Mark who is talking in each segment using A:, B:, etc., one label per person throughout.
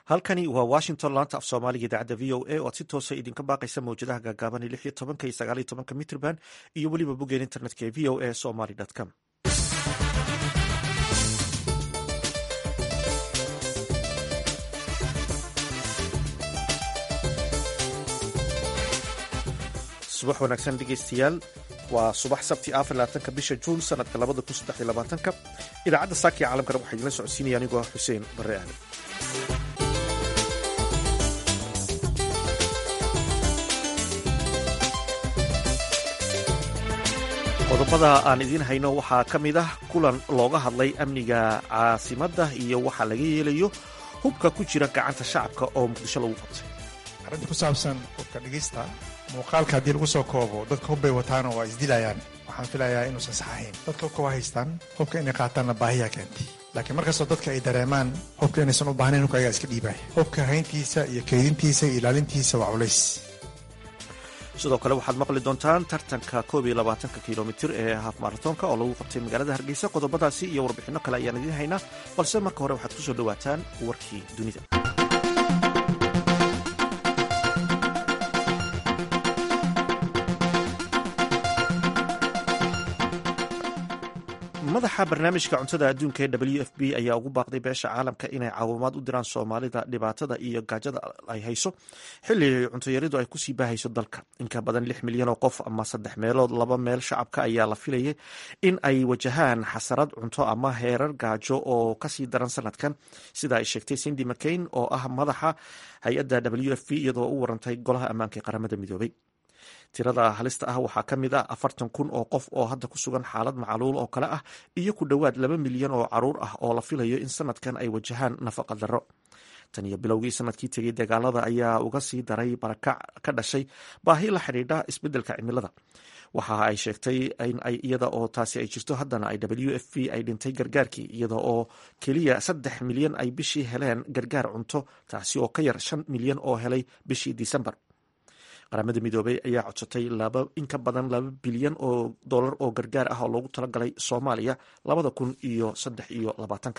A: halkani waa washington laanta af soomaaliga idaacadda v o a oo aad si toosa idinka baaqaysa mawjadaha gaagaaban lix iyo tobanka iyo sagaal iyo tobanka mitrban iyo weliba boggeen internetka ee v o a somaly com subax wanaagsan dhegeystayaal waa subax sabti afar labaatanka bisha juun sanadka labada kun saddex iyo labaatanka idaacadda saakiya caalamkana waxaa idinla socodsiinaya anigoo ah xuseen barre aadan qodobada aan idiin hayno waxaa ka mid ah kulan looga hadlay amniga caasimadda iyo waxa laga yeelayo hubka ku jira gacanta shacabka oo muqdisho lagu qabtay
B: arrinta ku saabsan hubka dhigista muuqaalka haddii lagu soo koobo dadka hubbay wataana waa isdilayaan waxaan filayaa inuusan sax ahayn dadka hubka waa haystaan hubka inay qaataanna baahiyaa keentay laakiin markastoo dadka ay dareemaan hubka inaysan u baahnayn hubka ayagaa iska dhiibaya hubka hayntiisa iyo kaydintiisa iyo ilaalintiisa waa culays
A: sidoo kale waxaad maqli doontaan tartanka koob iyo labaatanka kilomitir ee haaf maratoonka oo lagu qabtay magaalada hargeysa qodobadaasi iyo warbixinno kale ayaan idiin haynaa balse marka hore waxaad ku soo dhowaataan warkii dunida madaxa barnaamijka cuntada adduunka ee w f b ayaa ugu baaqday beesha caalamka inay caawimaad u diraan soomaalida dhibaatada iyo gaajada ay hayso xilli cuntayaridu ay kusii baahayso dalka inka badan lix milyan oo qof ama saddex meelood laba meel shacabka ayaa la filayay in ay wajahaan xasarad cunto ama heerar gaajo oo kasii daran sanadkan sida ay sheegtay cindy mccain oo ah madaxa hay-adda w f b iyadoo u warantay golaha ammaanka ee qaramada midoobay tirada halista ah waxaa ka mid ah afartan kun oo qof oo hadda ku sugan xaalad macaluul oo kale ah iyo ku dhowaad laba milyan oo caruur ah oo la filayo in sanadkan ay wajahaan nafaqa darro tan iyo bilowgii sanadkii tegay dagaalada ayaa uga sii daray barakac ka dhashay baahi la xidhiidha isbeddelka cimilada waxa ay sheegtay in ay iyada oo taasi ay jirto haddana ay w f b ay dhintay gargaarkii iyada oo keliya saddex milyan ay bishii heleen gargaar cunto taasi oo ka yar shan milyan oo helay bishii disembar qaramada midoobey ayaa codsatay in ka badan laba bilyan oo dolar oo gargaar ah oo loogu talagalay soomaaliya labada kun iyo saddex iyo labaatanka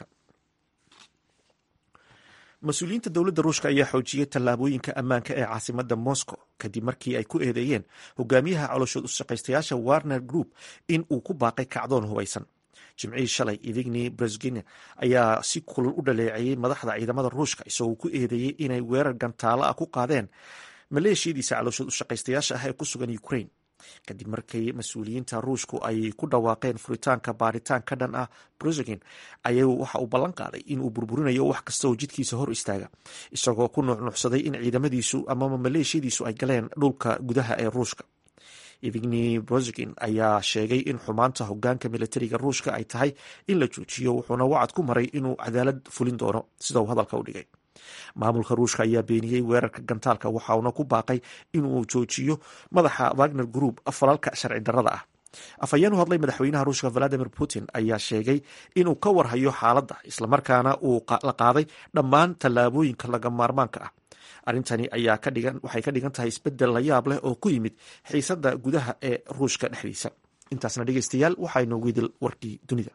A: mas-uuliyiinta dowladda ruushka ayaa xoojiyey tallaabooyinka ammaanka ee caasimada moscow kadib markii ay ku eedeeyeen hogaamiyaha coloshood ushaqaystayaasha warner group in uu ku baaqay kacdoon hubaysan jimcihii shalay ivigni brezgine ayaa si kulul u dhaleeceeyey madaxda ciidamada ruushka isagoo ku eedeeyey inay weerar gantaalo ah ku qaadeen maleeshiyadiisa calooshood ushaqaystayaasha ah ee ku sugan ukraine kadib markii mas-uuliyiinta ruushku ay ku dhawaaqeen furitaanka baaritaan ka dhan ah brozegin ayuu waxa uu ballan qaaday inuu burburinayo wax kasta oo jidkiisa hor istaaga isagoo ku nuucnuucsaday in ciidamadiisu amaba maleeshiyadiisu ay galeen dhulka gudaha ee ruushka evigni brozegin ayaa sheegay in xumaanta hogaanka militariga ruushka ay tahay in la joojiyo wuxuuna wacad ku maray inuu cadaalad fulin doono sida uu hadalka u dhigay maamulka ruushka ayaa beeniyey weerarka gantaalka waxauna ku baaqay inuu joojiyo madaxa wagner group falalka sharci darrada ah afhayeen u hadlay madaxweynaha ruushka valadimir putin ayaa sheegay inuu ka warhayo xaaladda islamarkaana uu la qaaday dhammaan tallaabooyinka laga maarmaanka ah arrintani ayaa waxay ka dhigan tahay isbedel la yaab leh oo ku yimid xiisadda gudaha ee ruushka dhexdiisa intaasna dhegeystayaal waxaa inoogu idil warkii dunida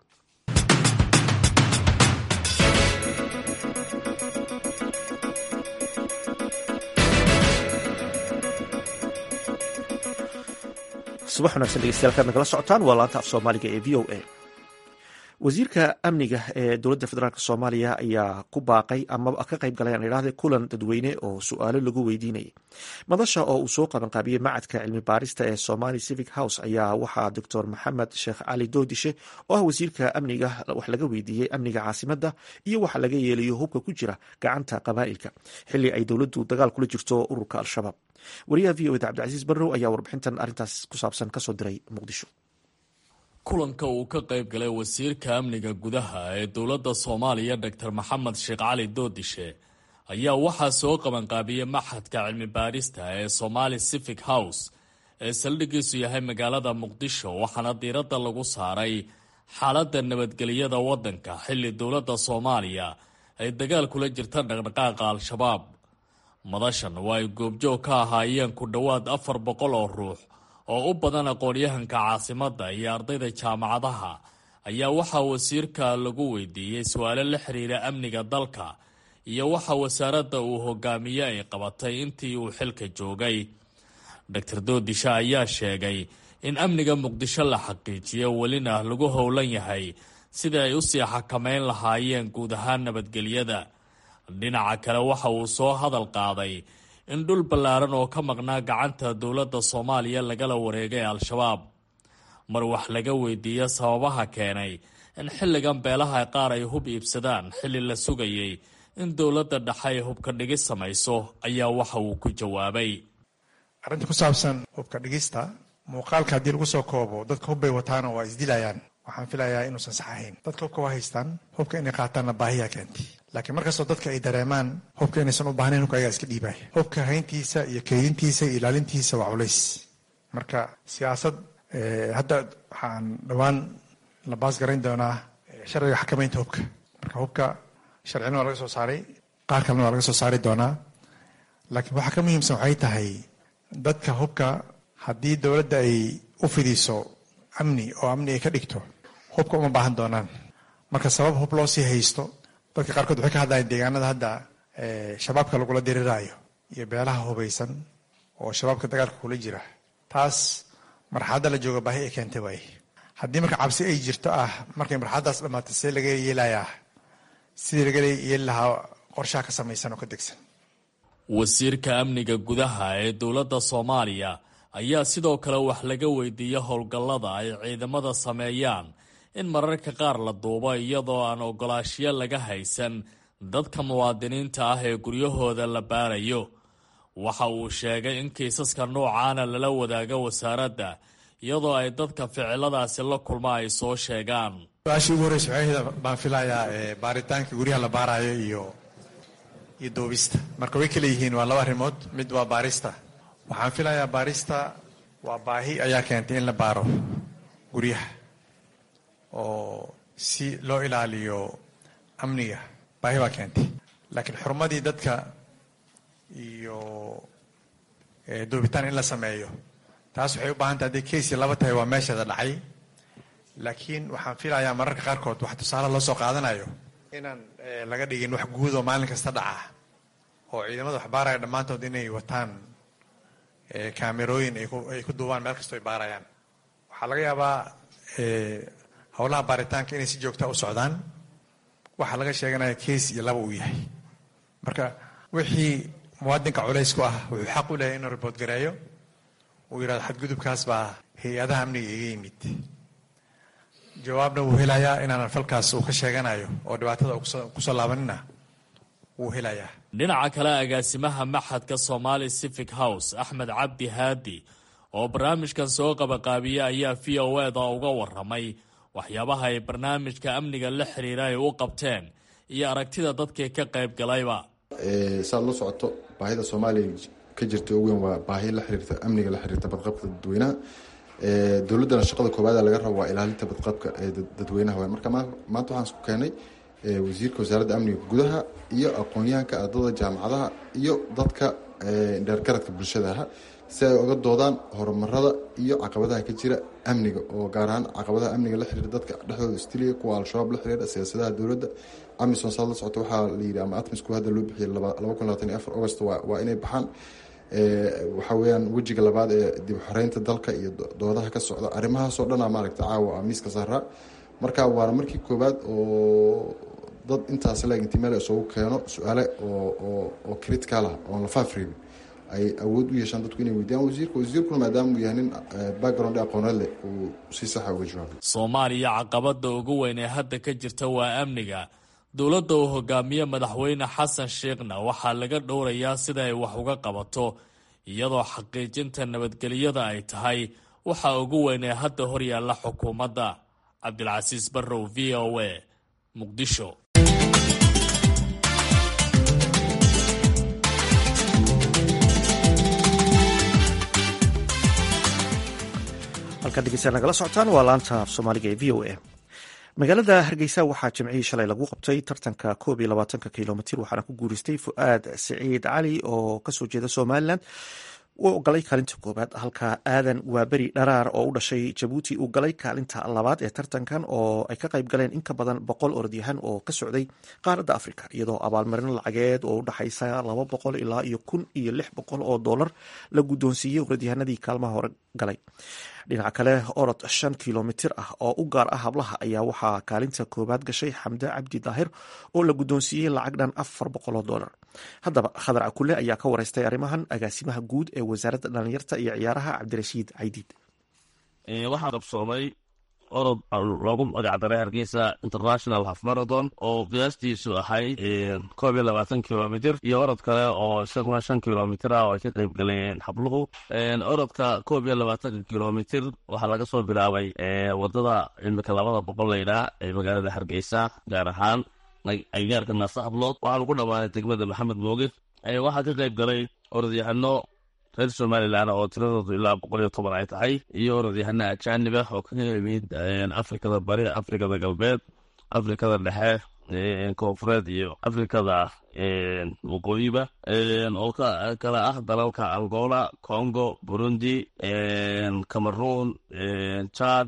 A: subax wanagsan dhegeystayaal kaad nagala socotaan waa laanta af soomaaliga ee v o a wasiirka amniga ee dowladda federaalk soomaaliya ayaa ku baaqay ama ka qayb galay aan idhahde kulan dadweyne oo su-aalo lagu weydiinayay madasha oo uu soo qabanqaabiyey macadka cilmi baarista ee somali civic house ayaa waxaa doctor maxamed sheekh cali doodishe oo ah wasiirka amniga wax laga weydiiyey amniga caasimadda iyo waxa laga yeelayo hubka ku jira gacanta qabaa'ilka xili ay dowladdu dagaal kula jirto ururka al-shabaab wariyaha v o eda cabdicasiis barrow ayaa warbixintan arrintaas ku saabsan kasoo diray muqdisho
C: kulanka uu ka qayb galay wasiirka amniga gudaha ee dowladda soomaaliya doctor maxamed sheekh cali doodishe ayaa waxaa soo qabanqaabiyey maxadka cilmi baarista ee somali civic house ee saldhigiisu yahay magaalada muqdisho waxaana diiradda lagu saaray xaaladda nabadgelyada waddanka xilli dowladda soomaaliya ay dagaal kula jirta dhaqdhaqaaqa al-shabaab madashan waa ay goobjoog ka ahaayeen ku dhowaad afar boqol oo ruux oo u badan aqoon-yahanka caasimadda iyo ardayda jaamacadaha ayaa waxaa wasiirka lagu weydiiyey su-aalo la xiriira amniga dalka iyo waxa wasaaradda uu hogaamiye ay qabatay intii uu xilka joogay doctor doodishe ayaa sheegay in amniga muqdisho la xaqiijiyo welina lagu howlan yahay sidii ay usii xakameyn lahaayeen guud ahaan nabadgelyada dhinaca kale waxa uu soo hadal qaaday in dhul ballaaran oo ka maqnaa gacanta dowladda soomaaliya lagala wareegay al-shabaab mar wax laga weydiiyo sababaha keenay in xilligan beelaha qaar ay hub iibsadaan xilli la sugayay in dowladda dhexe ay hubka dhigis samayso ayaa waxa uu ku jawaabay
B: arrinta ku saabsan hubka dhigista muuqaalka haddii lagu soo koobo dadka hubbay wataana waa isdilayaan waxaan filayaa inuusan sax ahayn dadka hubka waa haystaan hubka inay qaataanna baahiyaa keentay laakiin markastoo dadka ay dareemaan hubka inaysan u baahnayn hubka ayagaa iska dhiibaya hubka hayntiisa iyo keydintiisa iyo ilaalintiisa waa culays marka siyaasad hadda waxaan dhowaan la baas garayn doonaa sharciga xakamaynta hubka marka hubka sharcina waa laga soo saaray qaar kalena waa laga soo saari doonaa laakiin waxaa ka muhiimsan waxay tahay dadka hubka haddii dowladda ay u fidiso amni oo amni ay ka dhigto hubka uma baahan doonaan marka sabab hub loo sii haysto dadka qaarkood waxay ka hadlayaan deegaanada hadda shabaabka lagula diriraayo iyo beelaha hubaysan oo shabaabka dagaalka kula jira taas marxaladda la jooga baahi ay keentay waaye haddii marka cabsi ay jirto ah markay marxaladdaas dhammaatay see laga yeelayaa sidii laga yeeli lahaa qorshaha ka samaysan oo ka degsan
C: wasiirka amniga gudaha ee dowladda soomaaliya ayaa sidoo kale wax laga weydiiya howlgallada ay ciidamada sameeyaan in mararka qaar la duubo iyadoo aan ogolaashiyo laga haysan dadka muwaadiniinta ah ee guryahooda la baarayo waxa uu sheegay in kiisaska noocaana lala wadaago wasaaradda iyadoo ay dadka ficiladaasi la kulma ay soo sheegaan
B: su-aashii ugu horreysa waxayhda baan filayaa baaritaanka guryaha la baarayo iyo iyo duubista marka way kala yihiin waa laba arrimood mid waa baarista waxaan filayaa baarista waa baahi ayaa keentay in la baaro guryaha oo si loo ilaaliyo amniga baahi baa keentay laakiin xurmadii dadka iyo duubitaan in la sameeyo taas waxay u baahan tahay hadday keysii laba tahay waa meesheeda dhacay laakiin waxaan filayaa mararka qaarkood wax tusaale loo soo qaadanayo inaan laga dhigin wax guud oo maalin kasta dhaca oo ciidamada wax baaraya dhammaantood inay wataan kaamerooyin ay ku duubaan meel kastoo ay baarayaan waxaa laga yaabaa howlaha baaritaanka inay si joogta u socdaan waxaa laga sheeganaya keys iyo laba uu yahay marka wixii muwaadinka culays ku ah wuxuu xaq u lehay inuu ribood gareeyo uu yidhahdo xadgudubkaas baa hay-adaha amniga iga yimid jawaabna wuu helayaa inaanan falkaas uu ka sheeganayo oo dhibaatada kusoo laabanina wuu helayaa
C: dhinaca kale agaasimaha maxadka somali civic house axmed cabdi haadi oo barnaamijkan soo qabaqaabiya ayaa v o eda uga waramay waxyaabaha ay barnaamijka amniga la xiriira ay u qabteen iyo aragtida dadkii ka qayb galayba
D: saad la socoto baahida soomaaliya ka jirta ugu weyn waa baahi la xiriirta amniga la xiriirta badqabka dadweynaha dowladdana shaqada koowaada laga rabo waa ilaalinta badqabka ee dadweynaha waay marka maanta waxaan isku keenay wasiirka wasaaradda amniga gudaha iyo aqoon-yahanka ardada jaamacadaha iyo dadka dheergaradka bulshadaha si ay oga doodaan horumarada iyo caqabadaha ka jira amniga oo gaar ahaan caqabadaha amniga la xiriira dadka dhexdooda istiliya kuwa al-shabaab la xiriira siyaasadaha dowladda amisom saad la socoto waxaa la yidhi ama atmisku hadda loo bixiyay laba kun labaatan iyo afar august waa inay baxaan waxaa weyaan wejiga labaad ee dib xoreynta dalka iyo doodaha ka socda arrimahaasoo dhana maaragta caawa miiska saaraa marka waana markii koowaad oo dad intaas leg inti meel isugu keeno su-aale oo critical ah oon la faafreebin ay awood u yeeshaan dadku inay weydiyaan wasiirka wasiirkuna maadaama uu yahay nin background aqooneed leh uu si saxa uga jawaabay
C: soomaaliya caqabada ugu weyn ee hadda ka jirta waa amniga dowladda uu hogaamiye madaxweyne xasan sheekhna waxaa laga dhowrayaa sida ay wax uga qabato iyadoo xaqiijinta nabadgelyada ay tahay waxa ugu weyn ee hadda horyaalla xukuumadda cabdilcasiis barrow v o a muqdisho
A: halkaan dhegeystayaal nagala socotaan waa laanta af soomaaliga ee v o a magaalada hargeysa waxaa jimcihii shalay lagu qabtay tartanka koob iyo labaatanka kilomitir waxaana ku guureystay fu-aad siciid cali oo kasoo jeeda somalilan uu galay kaalinta koowaad halka aadan waaberi dharaar oo u dhashay jabuuti uu galay kaalinta labaad ee tartankan oo ay ka qayb galeen in ka badan boqol orodyahan oo ka socday qaaradda afrika iyadoo abaalmarino lacageed oo u dhaxaysa laba boqol ilaa iyo kun iyo lix boqol oo doolar la guddoonsiiyey orodyahanadii kaalmaha hore galay dhinaca kale orod shan kilomitir ah oo u gaar ah hablaha ayaa waxaa kaalinta koowaad gashay xamde cabdi daahir oo la guddoonsiiyey lacag dhan afar boqol oo doolar haddaba khadar cakule ayaa ka wareystay arrimahan agaasimaha guud ee wasaaradda dhalinyarta iyo ciyaaraha cabdirashiid caydiid
E: waxaa qabsoomay orod loogu magacdaray hargeysa international half marathon oo qiyaastiisu ahayd koob iyo labaatan kilomitr iyo orod kale oo isaguna shan kilomitr ah oo ay ka qayb galeen habluhu orodka koob iyo labaatanka kilomitr waxaa laga soo bilaabay wadada imika labada boqol laydhaa ee magaalada hargeysa gaar ahaan agaarka naasa hablood waxaa lagu dhammaanay degmada maxamed mooge waxaa ka qayb galay orodyahano reer somalilan oo tiradoodu ilaa boqol iyo toban ay tahay iyo orodyahana ajaanib ah oo ka yimid afrikada bari afrikada galbeed afrikada dhexe koonfureed iyo afrikada waqooyiba oo kala ah dalalka angola congo burundi cameroon chad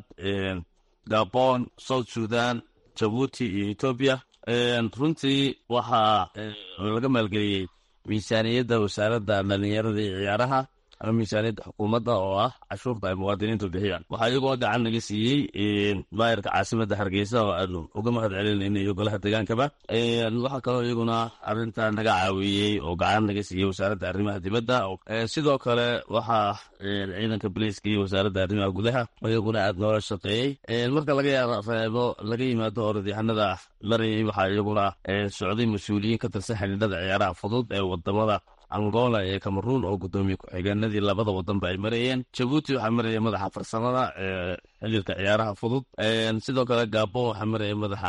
E: gabon south sudan jabuuti iyo etoobiya runtii waxaa laga maalgeliyey miisaaniyadda wasaaradda dhalinyarada iyo ciyaaraha ama miisaaniyadda xukuumadda oo ah cashuurta ay muwaadiniintu bixiyaan waxaa iyagoo gacan naga siiyey maayarka caasimadda hargeysa oo aanu uga mahad celinayna iyo golaha degaankaba waxaa kaloo iyaguna arrinta naga caawiyey oo gacan naga siiyey wasaaradda arrimaha dibadda sidoo kale waxaa ciidanka boliiska iyo wasaaradda arrimaha gudaha iyaguna aad noola shaqeeyey marka laga reebo laga yimaado orodyahanada marayay waxaa iyaguna socday mas-uuliyiin ka tirsan xidhiidhada ciyaaraha fudud ee wadamada angola ee cameroon oo guddoomiye ku-xigeenadii labada wadanba ay marayeen jabuuti waxaa maraya madaxa farsamada ee xiriirka ciyaaraha fudud sidoo kale gabon waxaa maraya madaxa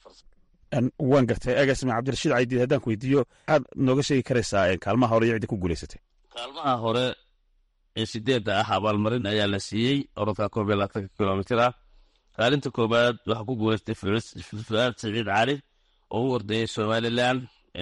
F: waan gartay agaasime cabdirashiid caydiid haddaan ku weydiiyo maxaad nooga sheegi karaysaa kaalmaha hore iyo ciddi ku guulaysatay
E: kaalmaha hore ee sideedda ah abaalmarin ayaa la siiyey orodka koob iyo labaatanka kilomitr ah kaalinta koobaad waxaa ku guulaystay fuaad saciid cali oo u ordayay somalilan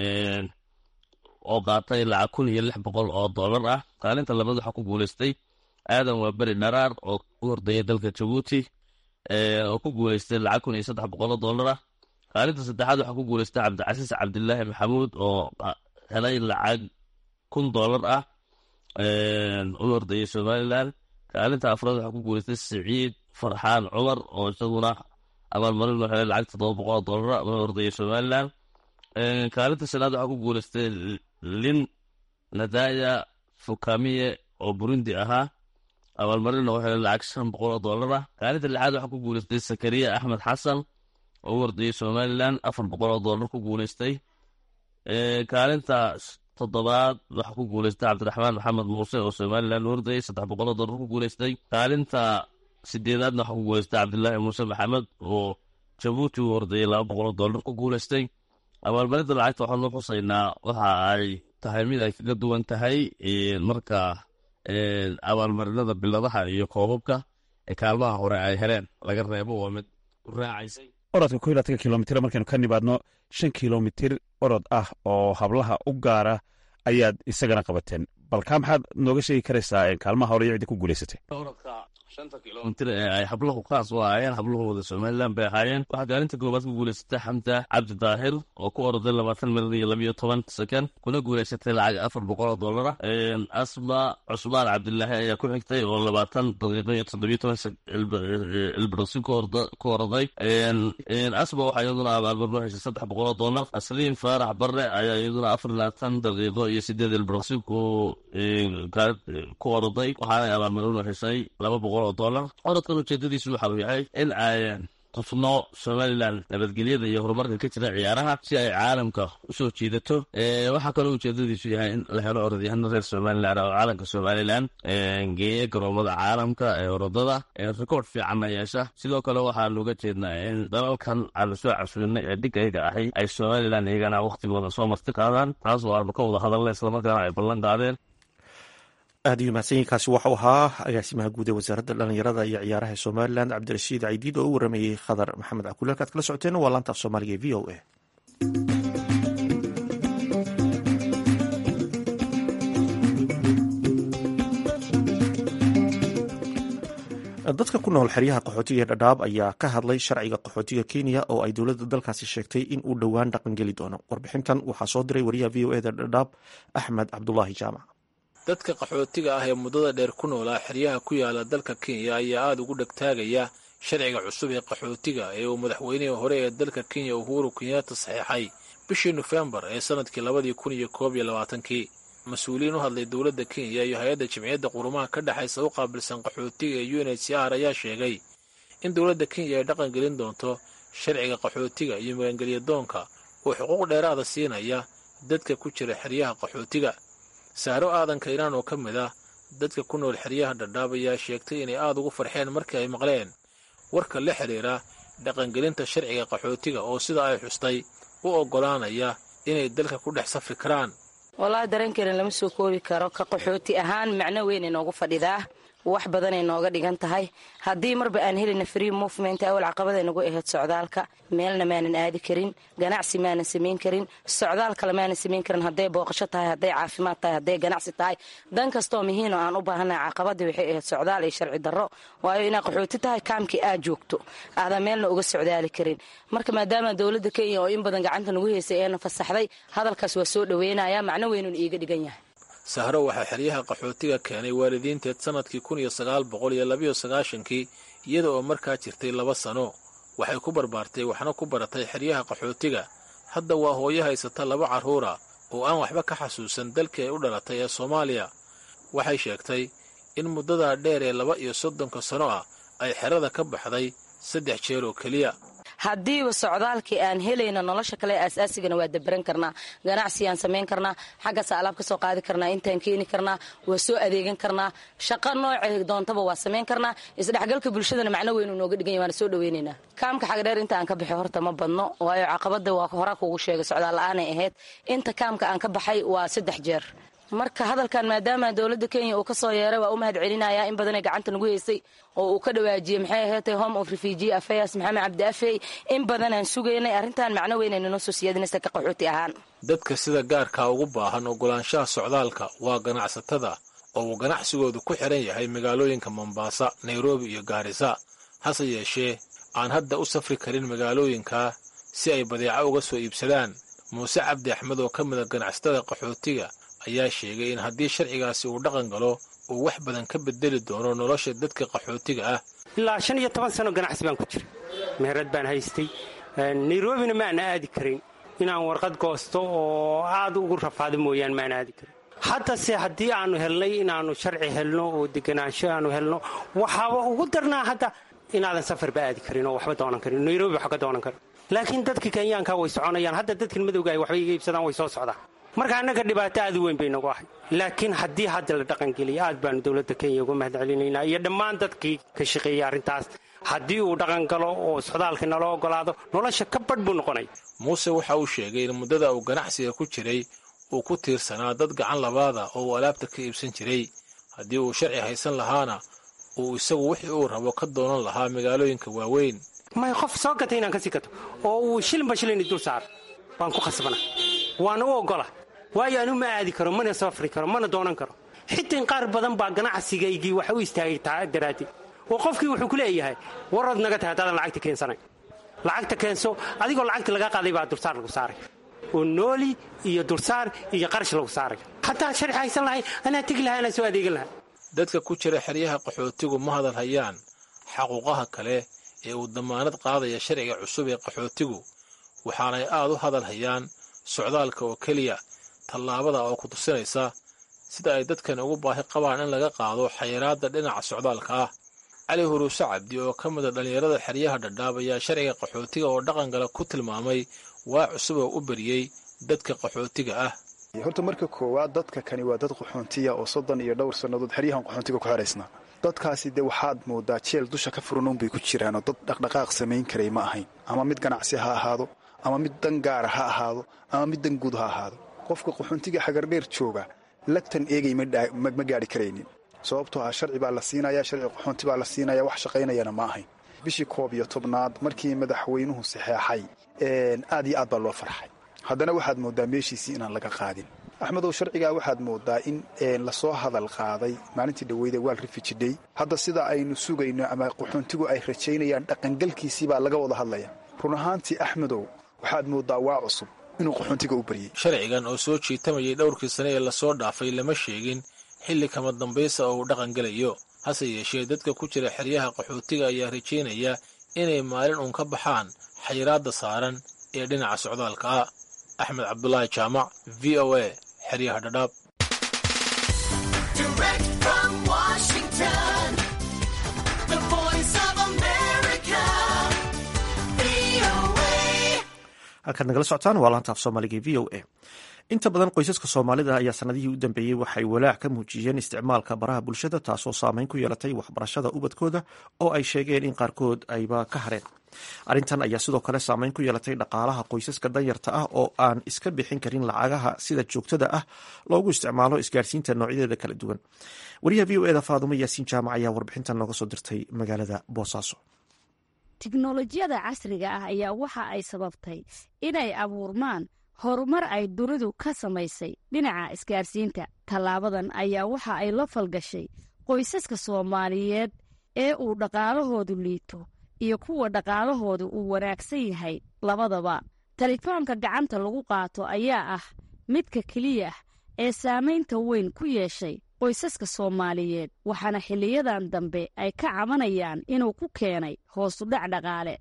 E: oo qaatay lacag kun iyo lix boqol oo doolar ah kaalinta labaad waxaa ku guulaystay aadan waa beri dharaar oo u ordayay dalka jabuuti oo ku guulaystay lacag kun iyo saddex boqol oo doolar ah kaalinta saddexaad waxaa ku guulaystay cabdicasiis cabdilaahi maxamuud oo helay lacag kun doolar ah u ordayay somalilan kaalinta afraad waxaa ku guulaystay siciid farxaan cumar oo isaguna abaalmarin loo helay lacag toddoba boqol oo doolar u ordayay somalilan kaalinta shanaad waxaa ku guulaystay lin nadaya fukamiye oo burundi ahaa abaalmarinna wuxuu helay lacag shan boqol oo doolar ah kaalinta lixaad waxaa ku guulaystay sakariya axmed xasan oo u ordayay somalilan afar boqol oo doolar ku guulaystay kaalinta toddobaad waxaa ku guulaystay cabdiraxmaan maxamed muuse oo somalilan u ordayay saddex boqol oo doolar ku guulaystay kaalinta sideedaadna waxaa ku guulaystay cabdilaahi muuse maxamed oo jabuuti u ordayay laba boqol oo doolar ku guulaystay abaalmarinta lacagta waxaan loo xusaynaa waxa ay tahay mid ay kaga duwan tahay marka abaalmarinada biladaha iyo koobabka ee kaalmaha hore ay heleen laga reebo waa mid u raacaysay
F: orodka ko iyo labatanka kilomitr markaynu ka nimaadno shan kilomitir orod ah oo hablaha u gaara ayaad isagana qabateen balkaa maxaad nooga sheegi karaysaa kaalmaha hore iyo ciddi ku guulaysatay
E: orodka shanta kilomitr ee ay hablahu kaas u ahaayeen hablahooda somalilan bay ahaayeen waxaa kaalinta koowaad ku guulaysatay xamda cabdi daahir oo ku oroday labaatan mirir iyo labiyo toban sekond kuna guulaysatay lacag afar boqol oo doolar ah asma cusmaan cabdilaahi ayaa ku xigtay oo labaatan daqiiqo iyo toddobiyo toban ilbirsi ku oroday asma waxaa iyaduna abaalmarno heshay saddex boqol oo doolar asliin faarax barre ayaa iyaduna afar labaatan daqiiqo iyo sideed ilbirsi ku oroday waxaana abaalmarno heshay laba boqol orodkan ujeedadiisu waxa uu yahay in ay qufno somalilan nabadgelyada iyo horumarka ka jira ciyaaraha si ay caalamka usoo jiidato waxaa kaloo ujeedadiisu yahay in la helo orodyahano reer somalilan oo caalamka somalilan geeya garoomada caalamka ee orodada rekoord fiicanna yeesha sidoo kale waxaanu uga jeednaa in dalalkan aanu soo casulinay ee dhigayga ahay ay somalilan iyagana wakhtigooda soo marti qaadaan taas oo aanu ka wada hadalna islamarkaana ay ballan qaadeen
A: aad iyo mahadsanyiinkaasi waxau ahaa agaasimaha guud ee wasaaradda dhalinyarada iyo ciyaaraha ee somalilan cabdirashiid caydiid oo u waramayey khadar maxamed cakule halkaad kala socoteen waa laanta af soomaaliga ee v o a dadka ku nool xeryaha qaxootiga ee dhadhaab ayaa ka hadlay sharciga qaxootiga kenya oo ay dowladda dalkaasi sheegtay in uu dhowaan dhaqangeli doono warbixintan waxaa soo diray wariyaha v o eda dhadhaab axmed cabdulaahi jaamac
G: dadka qaxootiga ah ee muddada dheer ku noolaa xeryaha ku yaala dalka kenya ayaa aada ugu dhegtaagaya sharciga cusub ee qaxootiga ee uu madaxweynihii hore ee dalka kenya uhuru kenyatta saxeexay bishii nofembar ee sanadkii labadii kun iyo koob iyo labaatankii mas-uuliyiin u hadlay dowladda kenya iyo hay-adda jimciyadda qurumaha ka dhexaysa u qaabilsan qaxootiga ee u n h c r ayaa sheegay in dowladda kenya ay dhaqan gelin doonto sharciga qaxootiga iyo magangelyadoonka oo xuquuq dheeraada siinaya dadka ku jira xeryaha qaxootiga saaro aadan kaynaan oo ka mid ah dadka ku nool xeryaha dhadhaab ayaa sheegtay inay aada ugu farxeen markii ay maqleen warka la xidhiira dhaqangelinta sharciga qaxootiga oo sida ay xustay u oggolaanaya inay dalka ku dhex safri karaan
H: wallaahi dareenkeena lama soo koobi karo ka qaxooti ahaan macno weyn inoogu fadhidaa wax badanay nooga dhigan tahay haddii marba aan helina free movement awal caqabada nagu ahayd socdaalka meelna maanan aadi karin ganacsi maanan samayn karin socdaal kale maanan samayn karin hadday booqasho tahay hadday caafimaad tahay hadday ganacsi tahay dan kastoo mihiino aan u baahannahay caqabadii waxay ahayd socdaal iyo sharci darro waayo inaa qaxooti tahay kaamkii aad joogto aadan meelna uga socdaali karin marka maadaama dowladda kenya oo in badan gacanta nagu haysay eena fasaxday hadalkaas waa soo dhoweynaya macno weynun iiga dhigan yahay
G: sahro waxaa xeryaha qaxootiga keenay waalidiinteed sannadkii kun iyo sagaal boqol iyo labiyo sagaashankii iyada oo markaa jirtay laba sano waxay ku barbaartay waxna ku baratay xeryaha qaxootiga hadda waa hooyo haysata laba carruura oo aan waxba ka xasuusan dalkii ay u dhalatay ee soomaaliya waxay sheegtay in muddadaa dheer ee laba iyo soddonka sano ah ay xerada ka baxday saddex jeer oo keliya
H: haddiiba socdaalkii aan helayna nolosha kale aasaasigana waa dabaran karnaa ganacsigaan samayn karnaa xaggaasa alaab ka soo qaadi karnaa intaan keeni karnaa waa soo adeegan karnaa shaqo noocay doontaba waa samayn karnaa isdhexgalka bulshadana macno weynu nooga dhiganya waana soo dhaweynaynaa kaamka xagdheer inta aan ka baxay horta ma badno waayo caqabada waa horaa kuugu sheegay socdaal la-aanay ahayd inta kaamka aan ka baxay waa saddex jeer marka hadalkan maadaama dowladda kenya uu ka soo yeeray waa u mahad celinaya in badanay gacanta nagu haysay oo uu ka dhawaajiyey maxay ahaatay home of refugee affairs maxamed cabdi afey in badanaan sugaynay arrintan macno weynayna noo soo siyaadinaysa ka qaxooti ahaan
G: dadka sida gaarkaa ugu baahan ogolaanshaha socdaalka waa ganacsatada oo uu ganacsigoodu ku xidhan yahay magaalooyinka mombaasa nairobi iyo gaarisa hase yeeshee aan hadda u safri karin magaalooyinkaa si ay badeeco uga soo iibsadaan muuse cabdi axmed oo ka mida ganacsatada qaxootiga ayaa sheegay in haddii sharcigaasi uu dhaqan galo uu wax badan ka bedeli doono nolosha dadka qaxootiga ah
I: ilaa shan iyo toban sano ganacsi baan ku jiray meherad baan haystay nairobina maana aadi karin inaan warqad goosto oo aad ugu rafaado mooyaane maana aadi karin haddase haddii aanu helnay inaannu sharci helno oo deganaansho aanu helno waxaaba ugu darnaa hadda inaadan safarba aadi karin oo waxba doonan karin nairobi wax ka doonan karin laakiin dadka kenyaanka way soconayaan hadda dadkan madowga ay waxba iga iibsadaan way soo socdaan marka annaga dhibaato aad u weyn bay nagu ahay laakiin haddii hadda la dhaqangeliya aad baanu dowladda kenya uga mahad celinaynaa iyo dhammaan dadkii ka shaqeeyey arrintaas haddii uu dhaqan galo oo socdaalka nala ogolaado nolosha ka badh buu noqonaya
G: muuse waxa uu sheegay in muddada uu ganacsiga ku jiray uu ku tiirsanaa dad gacan labaada oo uu alaabta ka iibsan jiray haddii uu sharci haysan lahaana uu isagu wixii uu rabo ka doonan lahaa magaalooyinka waaweyn
I: may qof soo gatay inaan ka sii gato oo uu shilinba shilini dul saaro waan ku khasbana waana u ogola waayo anu ma aadi karo mana safri karo mana doonan karo xitaa in qaar badan baa ganacsigaygii wax u istaagay daraaddeed oo qofkii wuxuu ku leeyahay warood naga tahay haddaadan lacagta keensanayn lacagta keenso adigoo lacagta laga qaaday baa dulsaar lagu saaray oo nooli iyo dulsaar iyo qarash lagu saaray hataa sharci haysan lahayn anaa tegi lahaa anaa soo adeegan lahaa
G: dadka ku jira xeryaha qaxootigu ma hadal hayaan xaquuqaha kale ee uu damaanad qaadaya sharciga cusub ee qaxootigu waxaanay aad u hadal hayaan socdaalka oo keliya tallaabada oo ku tusinaysa sida ay dadkan ugu baahi qabaan in laga qaado xayiraadda dhinaca socdaalka ah cali huruuse cabdi oo ka mida dhallinyarada xeryaha dhadhaab ayaa sharciga qaxootiga oo dhaqangala ku tilmaamay waa cusub oo u beriyey dadka qaxootiga ah
J: horta marka koowaad dadka kani waa dad qaxoontiya oo soddon iyo dhowr sannadood xeryahan qaxoontiga ku xeraysnaa dadkaasi dee waxaad moodaa jeel dusha ka furan bay ku jiraanoo dad dhaqdhaqaaq samayn karay ma ahayn ama mid ganacsi ha ahaado ama mid dan gaara ha ahaado ama mid dan guud ha ahaado qofka qaxoontiga xagardheer jooga lagtan eegay ma gaadhi karaynin sababtoo ah sharci baa la siinaya sharci qaxoonti baa la siinaya wax shaqaynayana ma ahayn bishii koob iyo tobnaad markii madaxweynuhu saxeexay aad iyo aad baa loo farxay haddana waxaad moodaa meeshiisii inaan laga qaadin axmedow sharcigaa waxaad moodaa in lasoo hadal qaaday maalintii dhaweyda waal rifijidhay hadda sida aynu sugayno ama qaxoontigu ay rajaynayaan dhaqangalkiisii baa laga wada hadlaya run ahaantii axmedow waxaad moodaa waa cusub inuu qaxoontiga u baryey
G: sharcigan oo soo jiitamayay dhowrkii sane ee lasoo dhaafay lama sheegin xilli kama dambaysa oo uu dhaqan gelayo hase yeeshee dadka ku jira xeryaha qaxootiga ayaa rajaynaya inay maalin uun ka baxaan xayiraadda saaran ee dhinaca socdaalka ah axmed cabdulaahi jaamac v o a xeryaha dhadhaab
A: halkaad nagala socotaan waa laanta af soomaaliga v o a inta badan qoysaska soomaalida ayaa sanadihii u dambeeyey waxay walaac ka muujiyeen isticmaalka baraha bulshada taasoo saameyn ku yeelatay waxbarashada ubadkooda oo ay sheegeen in qaarkood ayba ka hareen arrintan ayaa sidoo kale saameyn ku yeelatay dhaqaalaha qoysaska danyarta ah oo aan iska bixin karin lacagaha sida joogtada ah loogu isticmaalo isgaarsiinta noocyadeeda kala duwan wariyaha v o eda faadumo yaasiin jaamac ayaa warbixintan nooga soo dirtay magaalada boosaaso
K: tiknolojiyada casriga ah ayaa waxa ay sababtay inay abuurmaan horumar ay dunidu ka samaysay dhinaca isgaarsiinta tallaabadan ayaa waxa ay la falgashay qoysaska soomaaliyeed ee uu dhaqaalahoodu liito iyo kuwa dhaqaalahoodu uu wanaagsan yahay labadaba telefoonka gacanta lagu qaato ayaa ah midka keliya ee saamaynta weyn ku yeeshay qoysaska soomaaliyeed waxaana xiliyadan dambe ay ka cabanayaan inuu ku keenay hoosudhac dhaqaale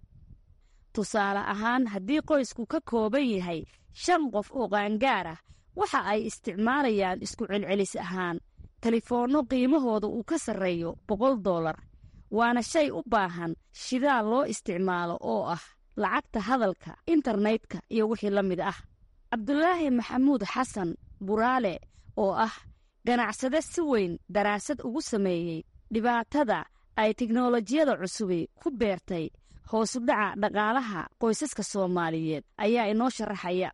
K: tusaale ahaan haddii qoysku ka kooban yahay shan qof oo qaangaar ah waxa ay isticmaalayaan isku celcelis ahaan telefoonno qiimahooda uu ka sarreeyo boqol dollar waana shay u baahan shidaal loo isticmaalo oo ah lacagta hadalka internetka iyo wixii la mid ah cabdulaahi maxamuud xasan buraale oo ah ganacsade si weyn daraasad ugu sameeyey dhibaatada ay tiknolojiyada cusubi ku beertay hoosudhaca dhaqaalaha qoysaska soomaaliyeed ayaa inoo sharaxaya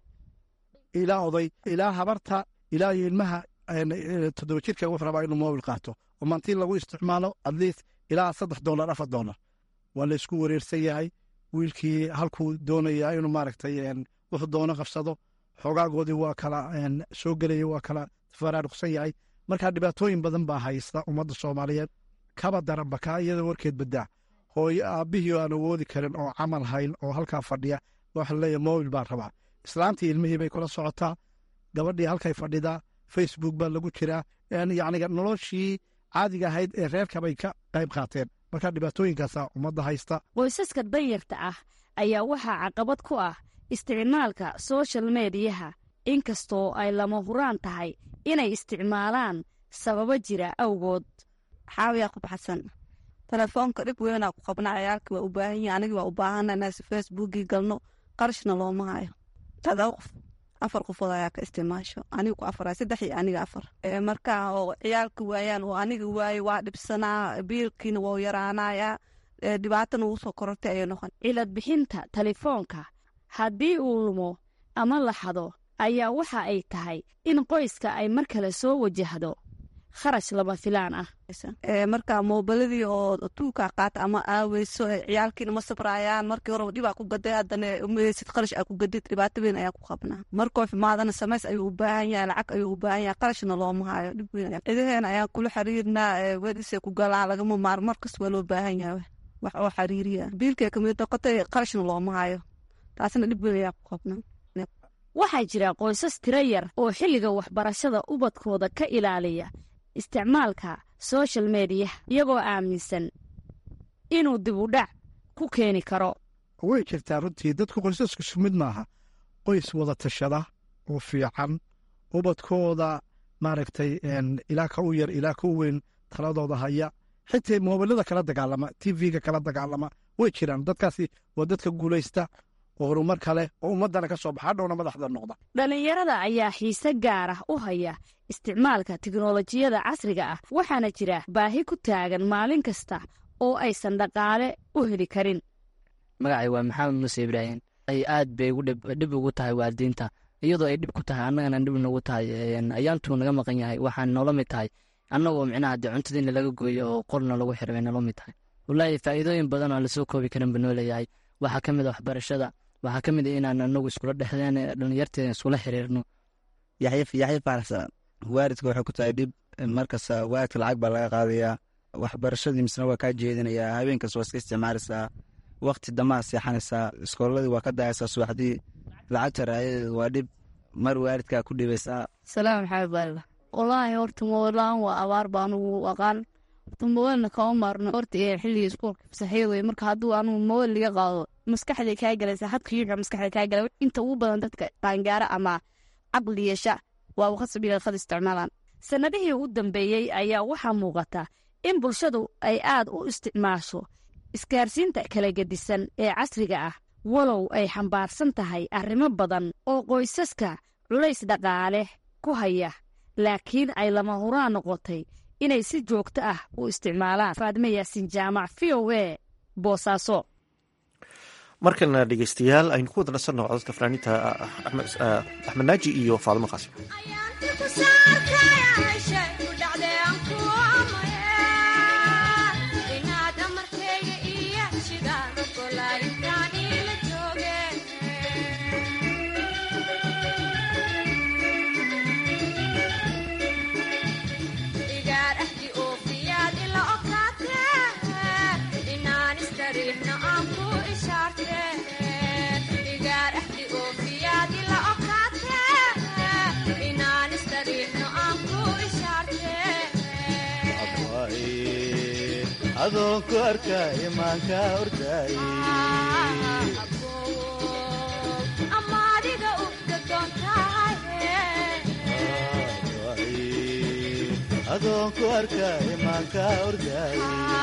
L: ilaa oday ilaa habarta ilaa ilmaha toddoba jirka wuxuu rabaa inuu moobil qaato oo maantii lagu isticmaalo atleast ilaa saddex dollar afar dollar waa la isku wareersan yahay wiilkii halkuu doonaya inuu maaragtay wuxuu doono qabsado xoogaagoodii waa kala soo gelaya waa kala faraaruqsan yahay markaa dhibaatooyin badan baa haysta ummadda soomaaliyeed kaba daranba kaa iyada warkeed badaa hooyo aabbihii aan awoodi karin oo camal hayn oo halkaa fadhiya waxa laleeyahay mobil baan rabaa islaantii ilmihii bay kula socotaa gabadhii halkay fadhidaa facebook baa lagu jiraa yacniga noloshii caadiga ahayd ee reerkabay ka qayb qaateen markaa dhibaatooyinkaasaa ummadda haysta
K: qoysaska danyarta ah ayaa waxaa caqabad ku ah isticmaalka soshal mediyaha inkastoo ay lama huraan tahay inay isticmaalaan sababo jira awgood
M: xaawiyaa ku baxsan telefoonka dhib weynaa ku qabna ciyaalkii waa u baahan yihin anigii waa u baahana inaasi facebookii galno qarashna looma hayo todoba qof afar qofood ayaa ka isticmaasho aniga ku afar saddex iyo aniga afar markaa oo ciyaalka waayaan oo aniga waaye waa dhibsanaa biilkiina waa yaraanayaa dhibaatana ugu soo korortay ayay noqon
K: cilad bixinta telefoonka haddii uu lumo ama la xado ayaa waxa ay tahay in qoyska ay mar kale soo wajahdo kharash lama filaan ah
M: marka moobiladii oo tuukaa qaata ama aaweyso ciyaalkiina ma sabrayaan markii horeba dhibaa ku gaday haddana umeysid qarash aa ku gadid dhibaato weyn ayaa ku qabnaa markoo xumaadana samays ayuu u baahan yahay lacag ayuu u baahan yahay qarashna looma hayo dhib weyn cidaheena ayaan kula xiriirnaa wedisay ku galaan lagama maaro markas waa loo baahan yahay wax oo xiriiriya biilkay kamid noqotay qarashna looma hayo taasna dhib weyn ayaa ku qabnaa
K: waxaa jira qoysas tiro yar oo xilliga waxbarashada ubadkooda ka ilaaliya isticmaalka soshal mediya iyagoo aaminsan inuu dibudhac ku keeni karo
L: way jirtaa runtii dadku qoysasku isku mid maaha qoys wada tashada oo fiican ubadkooda maaragtay ilaa ka u yar ilaa ka u weyn taladooda haya xitaa moobilada kala dagaalama tv-ga kala dagaalama way jiraan dadkaasi waa dadka guulaysta oo horumar kale oo ummadana ka soo baxa hadhowna madaxda noqda
K: dhallinyarada ayaa xiise gaar ah u haya isticmaalka tiknolojiyada casriga ah waxaana jira baahi ku taagan maalin kasta oo aysan dhaqaale u heli karin
N: magacay waa maxamed muuse ibraahim ay aad bay dhib ugu tahay waalidiinta iyadoo ay dhib ku tahay annagana dhib nagu tahay ayaantuu naga maqan yahay waxaan noola mid tahay annagoo micnaha dee cuntadiina laga gooyo oo qorna lagu xiro bay noola mid tahay wallaahi faa'iidooyin badan oo lasoo koobi karin buu noo leeyahay waxaa ka mid a waxbarashada waxaa ka mid a inaan anagu iskula dhexdeen dhalinyarteeda iskula xiriirno
O: yaxya faarax waaridka waxay ku tahay dhib markasta waaridka lacag baa laga qaadayaa waxbarashadii misna waa kaa jeedinayaa habeenkas waa iska isticmaalaysaa wakti damaa seexanaysaa iskooladii waa ka dayaysaa subaxdii lacagta raayadeedu waa dhib mar waaridkaa ku dhibaysaa
K: salaam maxamed baarila wallaahi horta moolaan waa abaar baa anugu aqaan horta moolna kama maarno horta ee xilligii iskuulka fasaxyada wey marka hadduu anugu mool liga qaado maskaxday kaa galaysaa hadka yuuxa maskaxda kaa gala inta ugu badan dadka qaangaara ama caqli yeesha waa khasab ila khad isticmaalaan sannadihii ugu dambeeyey ayaa waxaa muuqata in bulshadu ay aad u isticmaasho isgaarsiinta kala gedisan ee casriga ah walow ay xambaarsan tahay arrimo badan oo qoysaska culays dhaqaale ku haya laakiin ay lama huraan noqotay inay si joogto ah u isticmaalaan faadime yaasin jaamac v o a boosaaso
A: markana dhegeystayaal aynu ku wada nasanno codadka fanaaniinta axmed naaji iyo faadimo qaasim
P: adoonku arka imaanka orday adoonku arka imaanka orday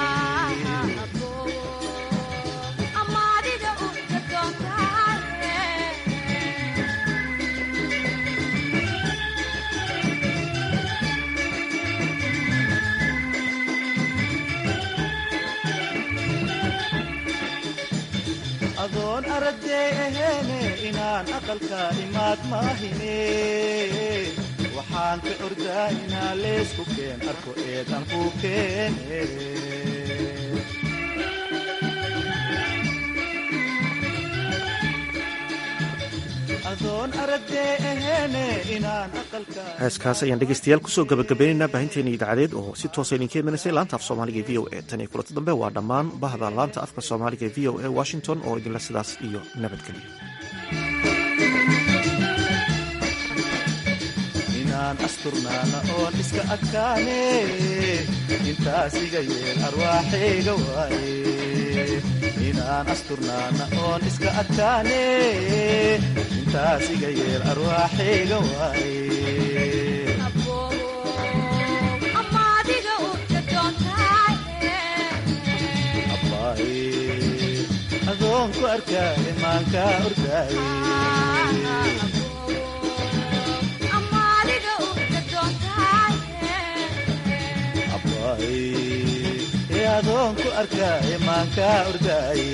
P: adoon aragday aheene inaan aqalka imaad maahine waxaan ka ordaa inaa leesku keen arko eedan ku keene adoon aragday aheene inaan aqalka
A: heeskaas ayaan dhegeystayaal kusoo gabagabaynaynaa baahinteena idaacadeed oo si toosa idinka imaneysay laanta af soomaaliga e v o e tan iyo kulanti dambe waa dhammaan bahda laanta afka soomaaliga e v o e washington oo idinle sidaas iyo nabadgelyo
P: inaan asturnaana oon iska adkaane intaas iga yeel arwaaxayga waaye inaan asturnaana oon iska adkaane intaas iga yeel arwaaxayga waaye adoonku arka imaanka ordaaye adoonku arka imaanka ordaaye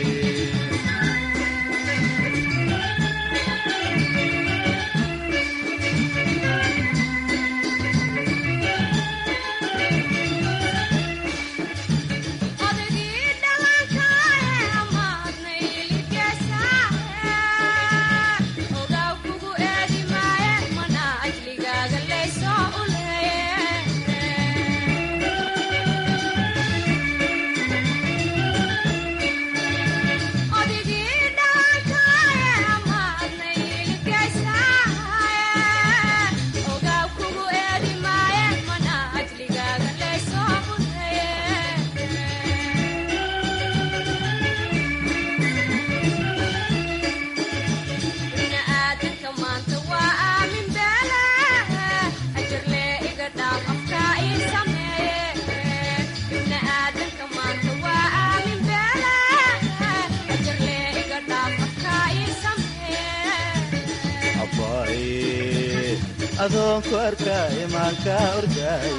P: adoonku arka imaanka ordaaye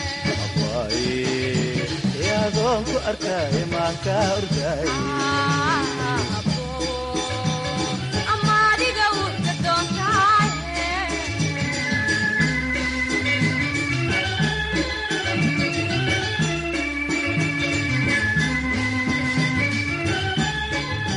P: adoonku arka imaanka ordaaye